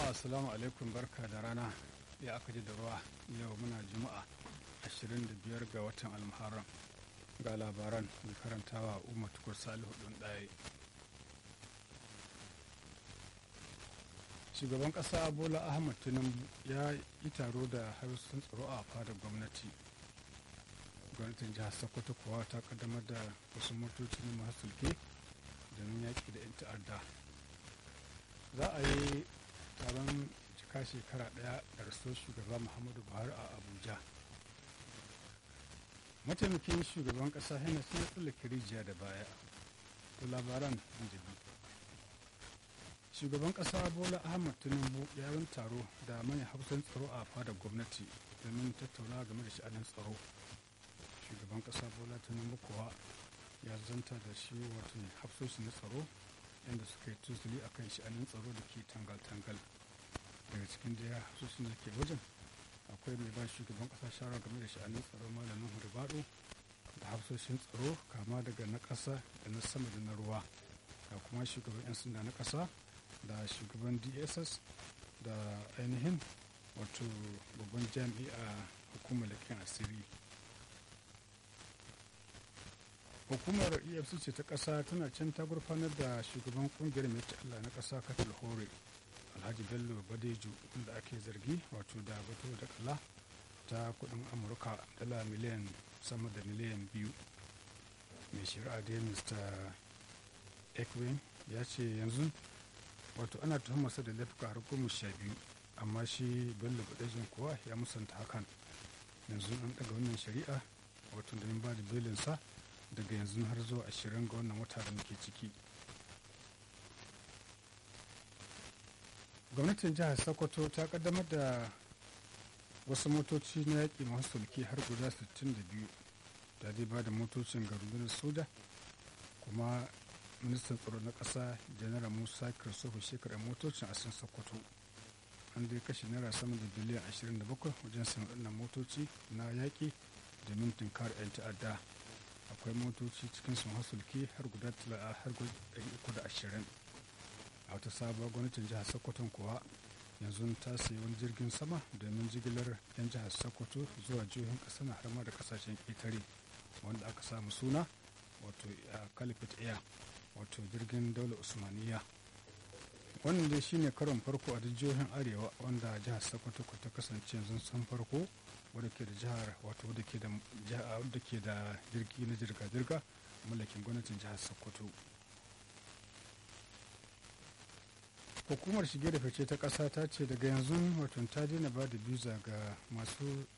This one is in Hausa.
jama'a assalamu alaikum barka da rana ya aka ji da ruwa yau muna juma'a 25 ga watan almuharram ga labaran mai karantawa umar tukur salihu ɗin ɗaya shugaban ƙasa bola ahmad tinubu ya yi taro da harsun tsaro a fadar gwamnati gwamnatin jihar sokoto kuwa ta kaddamar da wasu motoci na masu sulke domin yaƙi da 'yan ta'adda za a yi taron cika shekara ɗaya da rasuwar shugaba muhammadu buhari a abuja mataimakin shugaban ƙasa yana sun tsallake rijiya da baya to labaran jibi shugaban ƙasa bola ahmad tinubu ya yi taro da manyan hafsan tsaro a fadar gwamnati domin tattauna game da sha'anin tsaro shugaban ƙasa bola tinubu kuwa ya zanta da shi wato hafsoshi na tsaro inda suka yi tusuli a kan sha'anin tsaro da ke tangal-tangal daga cikin da ya hafsoshin da ke wajen akwai mai ba shugaban ƙasa shawara game da sha'anin tsaro malamin hurbaɗo da hafsoshin tsaro kama daga na ƙasa da na sama da na ruwa da kuma shugaban 'yan sanda na ƙasa da shugaban dss da ainihin wato babban jami'a hukumar leƙen asiri hukumar efcc ta ƙasa tana can ta gurfanar da shugaban kungiyar mai allah na ƙasa katil hore alhaji bello badeju wanda ake zargi wato da bato da kala ta kudin amurka dala miliyan sama da miliyan biyu mai shari'a da mr ekwin ya ce yanzu wato ana tuhumarsa da laifuka har goma sha biyu amma shi bello badejin kuwa ya musanta hakan yanzu an daga wannan shari'a wato da ba da belinsa daga yanzu har zuwa ashirin ga wannan wata da muke ciki gwamnatin jihar sokoto ta kaddamar da wasu motoci na yaƙi masu sulki har guda 62 da zai ba da motocin ga rundunar soja kuma ministan tsaro na ƙasa janar musa kirsofu shekarar motocin a sun sokoto an dai kashe naira sama da biliyan 27 wajen sayan waɗannan motoci na yaƙi domin tunkar 'yan ta'adda akwai motoci cikin sun hasulki har guda har guda ashirin a wata sabuwar gwamnatin jihar sokoto kuwa yanzu ta sayi wani jirgin sama domin jigilar 'yan jihar sokoto zuwa jihohin ƙasa na har ma da kasashen ƙetare wanda aka samu suna wato califate air wato jirgin daular usmaniya wannan dai shine karon farko a jihohin arewa wanda jihar sokoto ta kasance yanzu san farko wadda ke da jihar wato wadda ke da wadda ke da jirgi na jirga-jirga mallakin gwamnatin jihar sokoto hukumar shige da fice ta ƙasa ta ce daga yanzu wato ta daina ba da biza ga masu